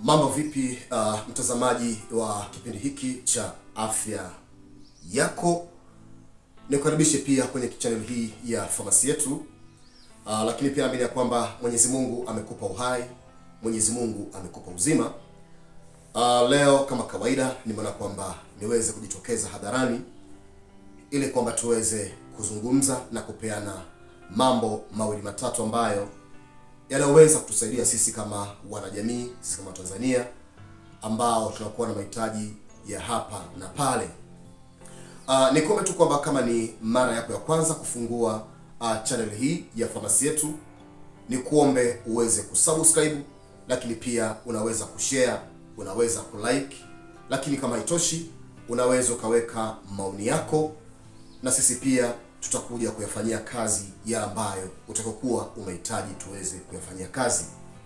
Mambo vipi, uh, mtazamaji wa kipindi hiki cha afya yako, nikukaribishe pia kwenye channel hii ya famasi yetu. Uh, lakini pia naamini ya kwamba Mwenyezi Mungu amekupa uhai, Mwenyezi Mungu amekupa uzima. Uh, leo kama kawaida nimeona kwamba niweze kujitokeza hadharani ili kwamba tuweze kuzungumza na kupeana mambo mawili matatu ambayo yanayoweza kutusaidia sisi kama wanajamii, sisi kama Tanzania ambao tunakuwa na mahitaji ya hapa na pale. Uh, nikuombe tu kwamba kama ni mara yako ya kwanza kufungua uh, channel hii ya famasi yetu, ni kuombe uweze kusubscribe, lakini pia unaweza kushare, unaweza kulike, lakini kama haitoshi, unaweza ukaweka maoni yako na sisi pia tutakuja kuyafanyia kazi ya ambayo utakokuwa umehitaji tuweze kuyafanyia kazi.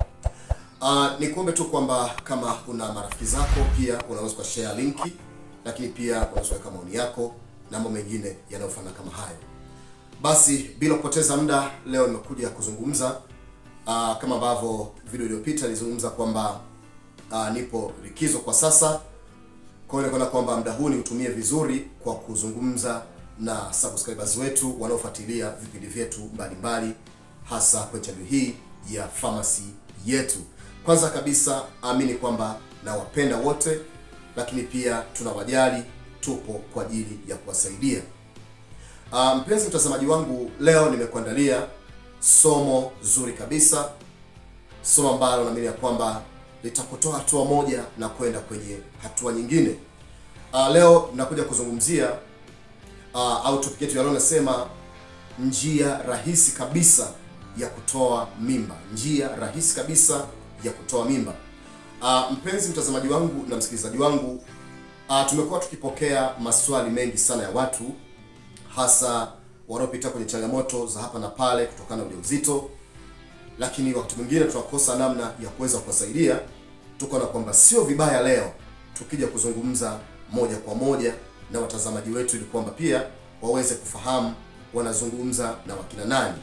Uh, ni kuombe tu kwamba kama una marafiki zako pia unaweza kushare linki, lakini pia unaweza kuweka maoni yako na mambo mengine yanayofanana kama hayo. Basi bila kupoteza muda, leo nimekuja kuzungumza uh, kama ambavyo video iliyopita nilizungumza kwamba uh, nipo likizo kwa sasa. Kwa hiyo nikaona kwamba muda huu niutumie vizuri kwa kuzungumza na subscribers wetu wanaofuatilia vipindi vyetu mbalimbali hasa kwenye channel hii ya famasi yetu. Kwanza kabisa, amini kwamba nawapenda wote, lakini pia tunawajali, tupo kwa ajili ya kuwasaidia. Uh, mpenzi mtazamaji wangu, leo nimekuandalia somo zuri kabisa, somo ambalo naamini ya kwamba litakutoa hatua moja na kwenda kwenye hatua nyingine. Uh, leo nakuja kuzungumzia uh, au topic yetu ya leo nasema njia rahisi kabisa ya kutoa mimba, njia rahisi kabisa ya kutoa mimba. Uh, mpenzi mtazamaji wangu na msikilizaji wangu, uh, tumekuwa tukipokea maswali mengi sana ya watu hasa wanaopita kwenye changamoto za hapa na pale kutokana na ujauzito, lakini wakati mwingine tunakosa namna ya kuweza kuwasaidia. Tukaona kwamba sio vibaya leo tukija kuzungumza moja kwa moja na watazamaji wetu ili kwamba pia waweze kufahamu wanazungumza na wakina nani.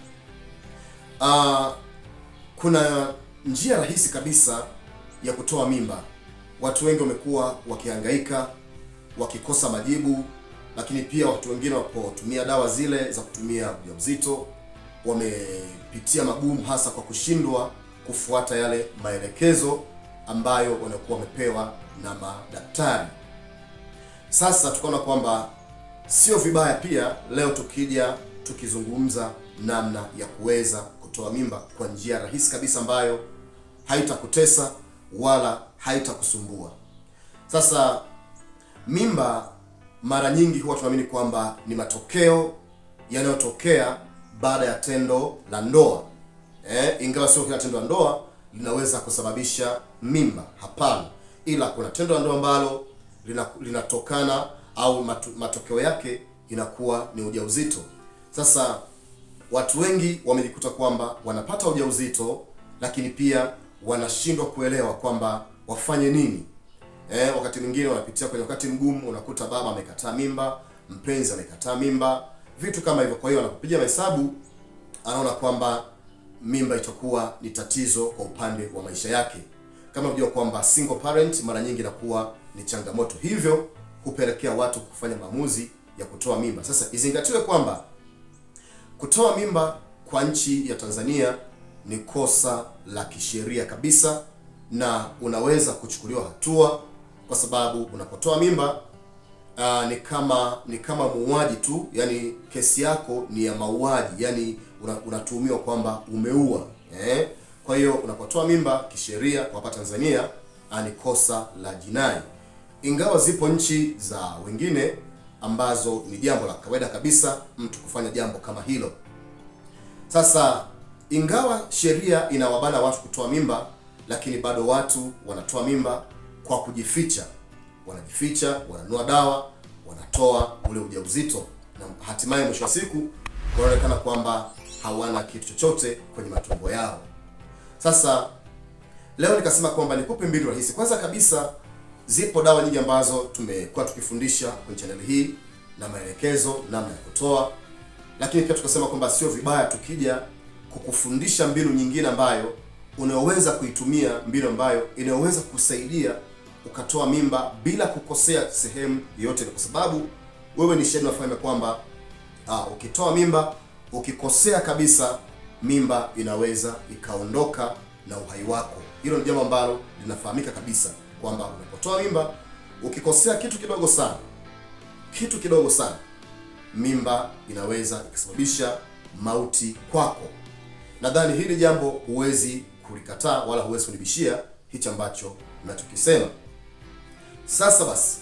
Uh, kuna njia rahisi kabisa ya kutoa mimba. Watu wengi wamekuwa wakihangaika wakikosa majibu, lakini pia watu wengine wapotumia dawa zile za kutumia ujauzito wamepitia magumu, hasa kwa kushindwa kufuata yale maelekezo ambayo wanakuwa wamepewa na madaktari. Sasa tukaona kwamba sio vibaya pia leo tukija tukizungumza namna ya kuweza kutoa mimba kwa njia rahisi kabisa ambayo haitakutesa wala haitakusumbua. Sasa mimba mara nyingi huwa tunaamini kwamba ni matokeo yanayotokea baada ya tendo la ndoa eh, ingawa sio kila tendo la ndoa linaweza kusababisha mimba. Hapana, ila kuna tendo la ndoa ambalo linatokana au matu, matokeo yake inakuwa ni ujauzito. Sasa watu wengi wamejikuta kwamba wanapata ujauzito, lakini pia wanashindwa kuelewa kwamba wafanye nini. Eh, wakati mwingine wanapitia kwenye wakati mgumu, unakuta baba amekataa mimba, mpenzi amekataa mimba, vitu kama hivyo. Kwa hiyo anapopiga mahesabu anaona kwamba mimba itakuwa ni tatizo kwa upande wa maisha yake. Kama unajua kwamba single parent mara nyingi inakuwa ni changamoto, hivyo kupelekea watu kufanya maamuzi ya kutoa mimba. Sasa izingatiwe kwamba kutoa mimba kwa nchi ya Tanzania ni kosa la kisheria kabisa, na unaweza kuchukuliwa hatua, kwa sababu unapotoa mimba uh, ni kama ni kama muuaji tu, yani kesi yako ni ya mauaji, yani unatuhumiwa una kwamba umeua eh? Kwa hiyo unapotoa mimba kisheria kwa hapa Tanzania ni kosa la jinai, ingawa zipo nchi za wengine ambazo ni jambo la kawaida kabisa mtu kufanya jambo kama hilo. Sasa ingawa sheria inawabana watu kutoa mimba, lakini bado watu wanatoa mimba kwa kujificha, wanajificha, wananunua dawa, wanatoa ule ujauzito na hatimaye mwisho wa siku wanaonekana kwamba hawana kitu chochote kwenye matumbo yao. Sasa leo nikasema kwamba nikupe mbinu rahisi. Kwanza kabisa, zipo dawa nyingi ambazo tumekuwa tukifundisha kwenye channel hii na maelekezo namna ya kutoa, lakini pia tukasema kwamba sio vibaya tukija kukufundisha mbinu nyingine ambayo unayoweza kuitumia, mbinu ambayo inayoweza kusaidia ukatoa mimba bila kukosea sehemu yoyote, kwa sababu wewe ni shahidi, unafahamu kwamba ah, ukitoa mimba ukikosea kabisa, mimba inaweza ikaondoka na uhai wako. Hilo ni jambo ambalo linafahamika kabisa kwamba unapotoa mimba ukikosea kitu kidogo sana, kitu kidogo sana, mimba inaweza ikasababisha mauti kwako. Nadhani hili jambo huwezi kulikataa wala huwezi kunibishia hichi ambacho ninachokisema. Sasa basi,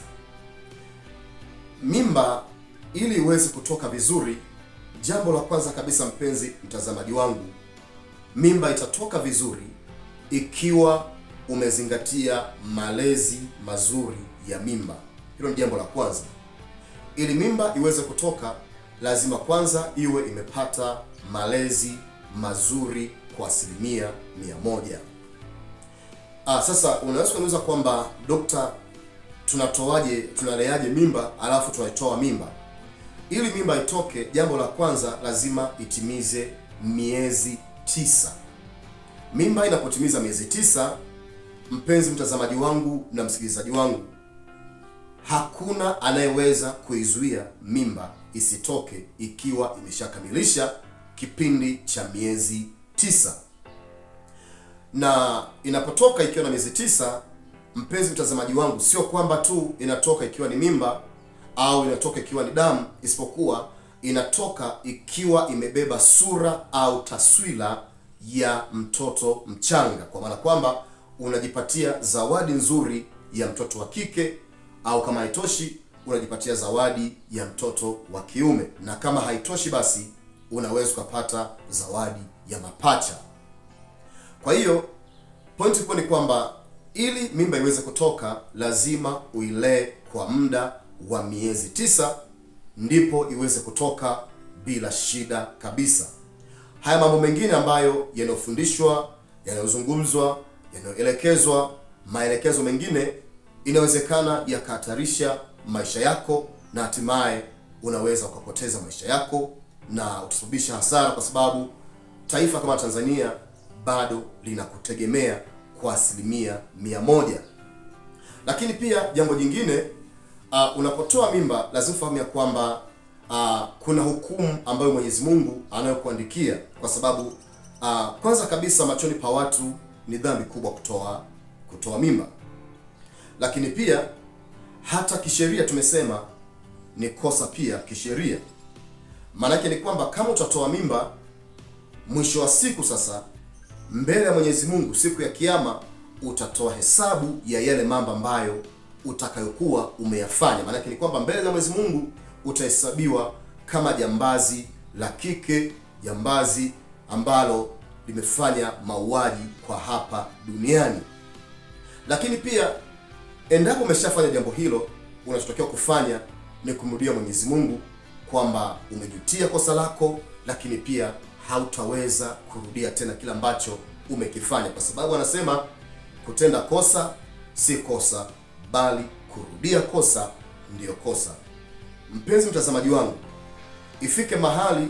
mimba ili iweze kutoka vizuri, jambo la kwanza kabisa, mpenzi mtazamaji wangu, mimba itatoka vizuri ikiwa umezingatia malezi mazuri ya mimba. Hilo ni jambo la kwanza. Ili mimba iweze kutoka, lazima kwanza iwe imepata malezi mazuri kwa asilimia mia moja. Ah, sasa unaweza kuniuliza kwamba dokta, tunatoaje tunaleaje mimba alafu tunaitoa mimba? Ili mimba itoke, jambo la kwanza lazima itimize miezi tisa. Mimba inapotimiza miezi tisa, mpenzi mtazamaji wangu na msikilizaji wangu, hakuna anayeweza kuizuia mimba isitoke ikiwa imeshakamilisha kipindi cha miezi tisa. Na inapotoka ikiwa na miezi tisa, mpenzi mtazamaji wangu, sio kwamba tu inatoka ikiwa ni mimba au inatoka ikiwa ni damu, isipokuwa inatoka ikiwa imebeba sura au taswira ya mtoto mchanga, kwa maana kwamba unajipatia zawadi nzuri ya mtoto wa kike, au kama haitoshi unajipatia zawadi ya mtoto wa kiume, na kama haitoshi basi unaweza ukapata zawadi ya mapacha. Kwa hiyo pointi kubwa ni kwamba ili mimba iweze kutoka lazima uilee kwa muda wa miezi tisa, ndipo iweze kutoka bila shida kabisa. Haya mambo mengine ambayo yanayofundishwa, yanayozungumzwa, yanayoelekezwa, maelekezo mengine inawezekana yakahatarisha maisha yako na hatimaye unaweza ukapoteza maisha yako na utasababisha hasara, kwa sababu taifa kama Tanzania bado linakutegemea kwa asilimia mia moja. Lakini pia jambo jingine uh, unapotoa mimba lazima ufahamu ya kwamba uh, kuna hukumu ambayo Mwenyezi Mungu anayokuandikia kwa sababu uh, kwanza kabisa machoni pa watu ni dhambi kubwa kutoa kutoa mimba, lakini pia hata kisheria tumesema ni kosa pia kisheria. Maanake ni kwamba kama utatoa mimba, mwisho wa siku sasa, mbele ya Mwenyezi Mungu siku ya Kiyama, utatoa hesabu ya yale mambo ambayo utakayokuwa umeyafanya. Maanake ni kwamba mbele za Mwenyezi Mungu utahesabiwa kama jambazi la kike, jambazi ambalo limefanya mauaji kwa hapa duniani. Lakini pia endapo umeshafanya jambo hilo, unachotakiwa kufanya ni kumrudia Mwenyezi Mungu kwamba umejutia kosa lako, lakini pia hautaweza kurudia tena kile ambacho umekifanya, kwa sababu anasema kutenda kosa si kosa, bali kurudia kosa ndiyo kosa. Mpenzi mtazamaji wangu, ifike mahali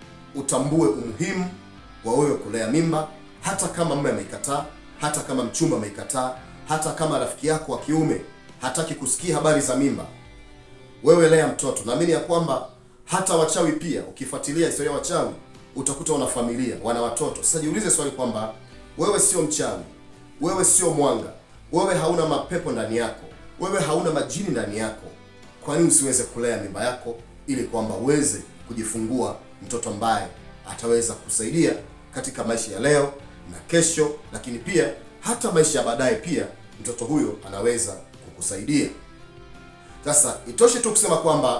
utambue umuhimu wa wewe kulea mimba, hata kama mume ameikataa, hata kama mchumba ameikataa, hata kama rafiki yako wa kiume hataki kusikia habari za mimba. Wewe lea mtoto. Naamini ya kwamba hata wachawi pia, ukifuatilia historia ya wachawi utakuta wana familia, wana watoto. Sasa jiulize swali kwamba wewe sio mchawi, wewe sio mwanga, wewe hauna mapepo ndani yako, wewe hauna majini ndani yako, kwa nini usiweze kulea mimba yako ili kwamba uweze kujifungua mtoto ambaye ataweza kusaidia katika maisha ya leo na kesho, lakini pia hata maisha ya baadaye. Pia mtoto huyo anaweza kukusaidia. Sasa itoshe tu kusema kwamba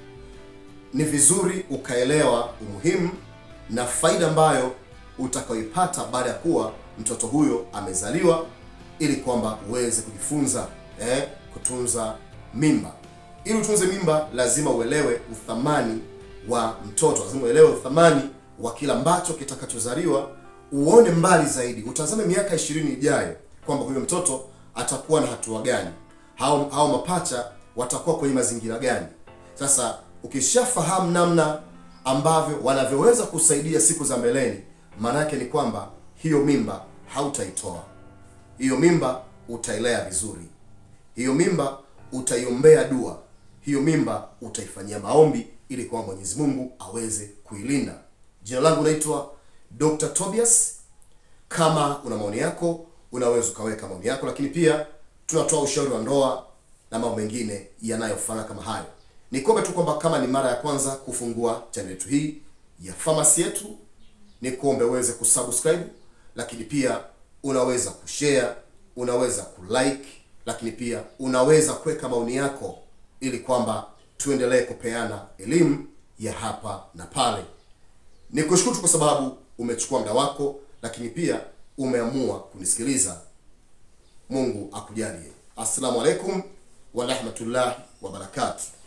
ni vizuri ukaelewa umuhimu na faida ambayo utakayoipata baada ya kuwa mtoto huyo amezaliwa, ili kwamba uweze kujifunza eh, kutunza mimba. Ili utunze mimba, lazima uelewe uthamani wa mtoto, lazima uelewe uthamani wa kila ambacho kitakachozaliwa, uone mbali zaidi, utazame miaka ishirini ijayo kwamba huyo mtoto atakuwa na hatua gani, hao hao mapacha watakuwa kwenye mazingira gani. Sasa ukishafahamu namna ambavyo wanavyoweza kusaidia siku za mbeleni, maana yake ni kwamba hiyo mimba hautaitoa hiyo mimba, utailea vizuri hiyo mimba, utaiombea dua hiyo mimba, utaifanyia maombi ili kwamba Mwenyezi Mungu aweze kuilinda. Jina langu naitwa Dr. Tobias. Kama una maoni yako, unaweza ukaweka maoni yako, lakini pia tunatoa ushauri wa ndoa na mambo mengine yanayofanana kama hayo. Nikombe tu kwamba kama ni mara ya kwanza kufungua channel yetu hii ya famasi yetu, ni kuombe uweze kusubscribe, lakini pia unaweza kushare, unaweza kulike, lakini pia unaweza kuweka maoni yako ili kwamba tuendelee kupeana elimu ya hapa na pale. Nikushukuru tu kwa sababu umechukua muda wako, lakini pia umeamua kunisikiliza. Mungu akujalie. Assalamu alaikum wa rahmatullahi wa barakatuh.